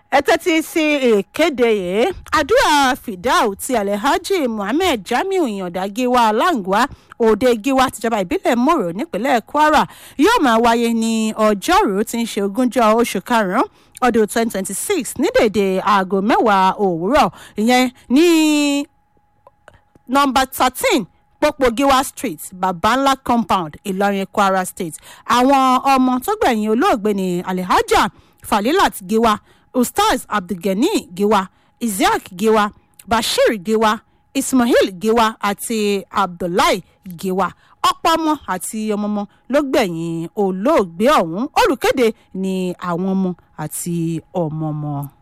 ẹ tẹ́tí sí ìkéde yìí àdúrà fìdáù ti alhaji muhammed jamiu ìyànda giwa alangwa òde giwa tìjọba ìbílẹ̀ mòrò nípínlẹ̀ kwara yóò máa wáyé ní ọjọ́rùú tí ń ṣe ogúnjọ́ oṣù karùn-ún ọdún twenty twenty six ní dèdè aago mẹ́wàá òwúrọ̀ ìyẹn ní nọmba thirteen pópó giwa street babanla compound ìlọrin kwara state àwọn ọmọ tó gbẹ̀yìn olóògbé ní alhaja falilat giwa ustaz abdulgani giwa isiaq giwa bashir giwa ismail giwa àti abdullahi giwa ọ̀pọ̀ ọmọ àti ọmọọmọ ló gbẹ̀yìn olóògbé ọ̀hún olùkéde ní àwọn ọmọ àti ọmọọmọ.